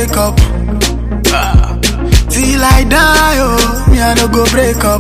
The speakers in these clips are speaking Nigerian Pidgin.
wake up. Ah. Till I die, oh, me I no go break up.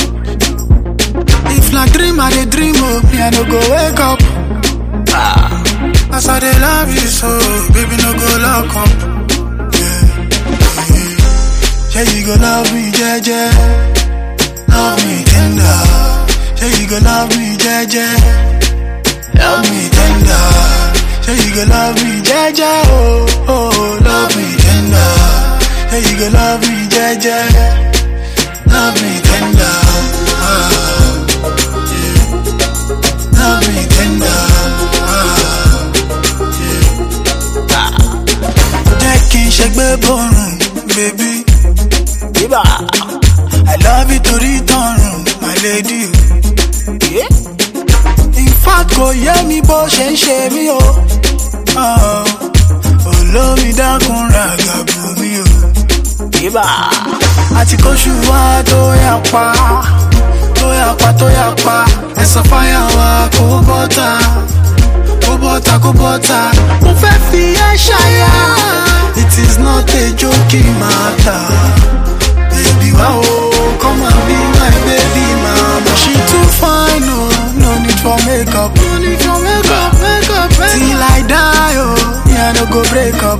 If na dream I dey dream, oh, me I no go wake up. Ah. As I dey love you so, baby no go lock up. Yeah, yeah. Yeah, you go love me, jeje. Love me tender. Yeah, you go love me, jeje. Love me tender. Yeah, you go love me, jeje. Oh, oh, love me tender. Yeah, you go love me, jeje. Love me tender. Ah, yeah. Love me tender. Ah, yeah. Ah. Jẹ́ kí n ṣẹgbẹ́ bọ̀rùn, baby. Bíbà. I love you torí tọrùn, my lady. Yeah. In fact, kò yé mi bó ṣe ń ṣe mí o. Ah, Olómi dákun ra gàbù mi o. Bíbà. Àti kóṣù wá tó yà pa, tó yà pa, tó yà pa. Ẹ̀sán fáyà wa kó bọ́tà, kó bọ́tà, kó bọ́tà. Mo fẹ́ fi ẹ́ ṣayá. It is not a joking matter. Baby, wow, come and be my baby mama. She too fine, no, no need for makeup. No need for makeup, makeup, makeup. Till I die, oh, me I no go break up.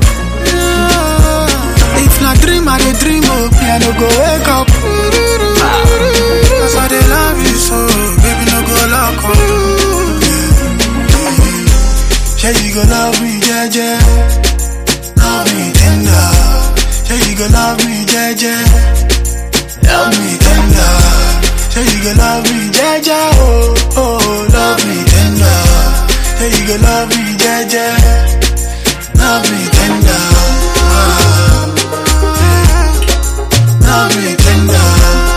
If na dream, I dey dream, oh, me I no go wake up. Cause I dey love you so, baby, no go lock up. Yeah, you go love me, jeje. Love me tender. Yeah, you go love me, jeje. Love me tender. Yeah, you go love me, jeje. Oh, oh, love me tender. Yeah, you go love me, jeje. Love me tender. Ah, yeah. Love me tender.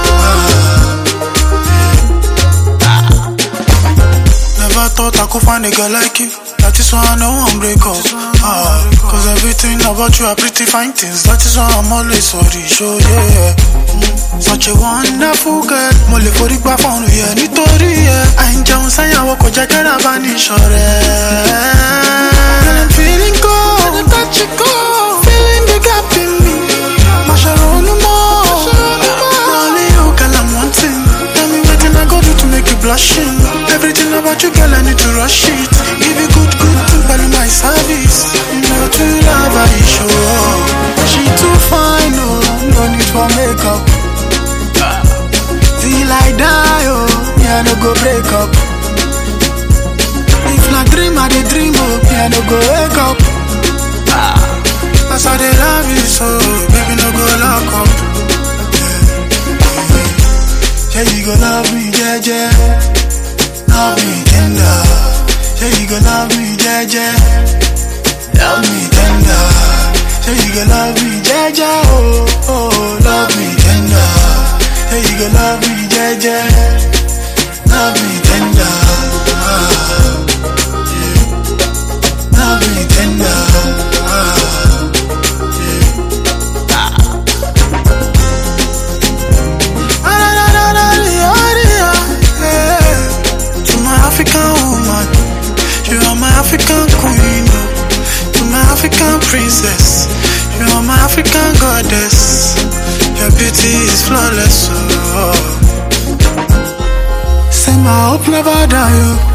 Ah, Never thought I could find a girl like you. That is why I know I'm break up. Ah, cause everything about you are pretty fine things. That is why I'm always sorry. Show yeah. Mm, Such a wonderful girl. Mo lè forí gbá fọ́ọ̀nù yẹ nítorí ẹ. Àìjẹun sáyàwó kò jẹ́ kẹ́rà bá ní ìṣọ̀rẹ́. Girl, I'm feeling good. I touch you good. Feeling the gap in me. Má ṣe ronú mọ́. Only you, girl, I'm wanting. Tell me wetin I go do to make you blushing. Everything about you, girl, I need to rush it. Give you good, good thing, but my service. You know, to love, I show up. She too fine, no, no need for makeup. Till I die, oh, me I no go break up. If na dream, I dey dream, oh, me I no go wake up. As I dey love you so, baby, no go lock up. Yeah, you go love me, jeje. Love me tender. Yeah, you go love me, jeje. Love me tender. Yeah, you go love me, jeje. Oh, oh, love me tender. Yeah, you go love me, jeje. Love me tender. Ah, yeah. Love me tender. Ah, yeah. Ah. To my African woman, you are my African queen. oh. To my African princess, you are my African goddess. Your beauty is flawless. Oh. Say my hope never die. Oh.